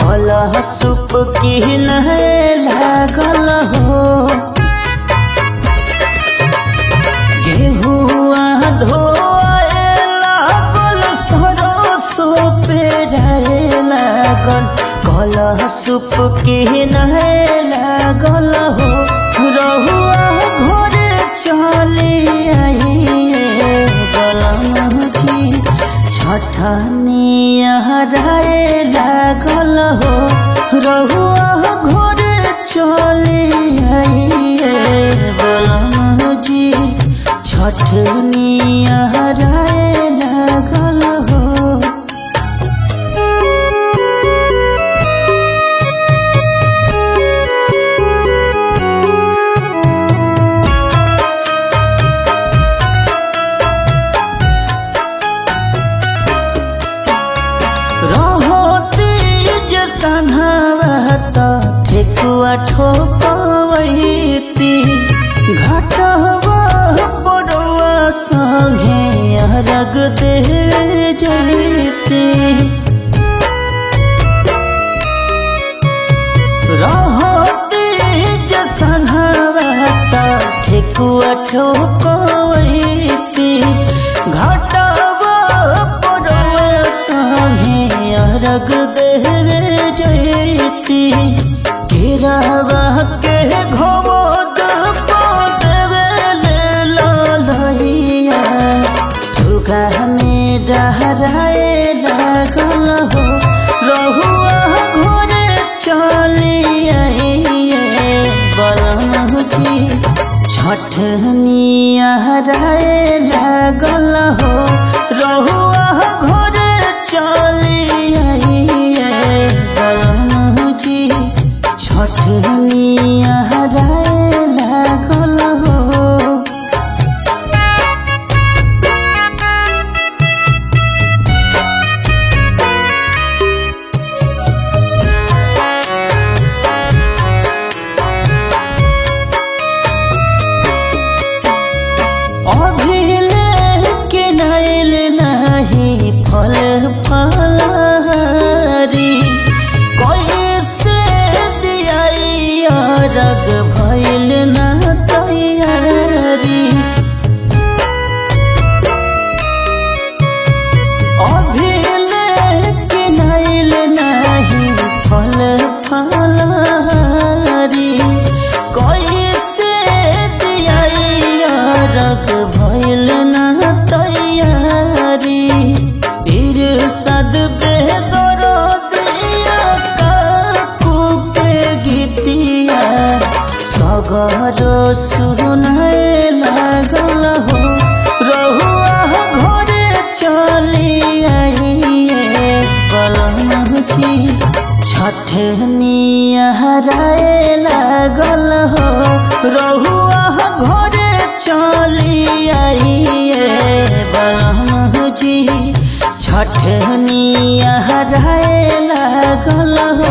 कलह सुप की नहे लागल हो गेहुआ धोए लागल सरसो पेराए लागल कलह सुप की नहे लागल हो रहुआ घरे चले आइए गलम जी छठनिया हराए लागल हो रहुआ घरे चले आइए गलम जी छठनिया हराए लागल हो रहो तेज सन्हावत ठेकुआ ठोपवैती घाटवा पड़ुआ संगे अरग दे जैती रहो तेज सन्हावत ठेकुआ ठोपवैती घाटवा पड़ुआ संगे अरग देवे जैती केरावा के घोद देवे ले ललैया सुगा में डहराए लागल हो रहुआ घोरे चले आइए बरमजी छठनिया हराए लागल हो रहुआ घोरे चले आइए बरमजी छठनिया हराए लागल हो अभिले के नैल नहीं फल फलहारी कैसे दियाई रग भैल न तैयारी अभिले के नैल नहीं फल फलहारी कैसे दियाई रग भैल न तैयारी फिर सद बेदरो दिया काकू के गीतिया सगरो सुनए लागल हो रहुआ घरे चली आइए कलम छी छठनिया हराए लागल हो रहुआ घरे चली आइए बलम जी छठनिया हराए लागल हो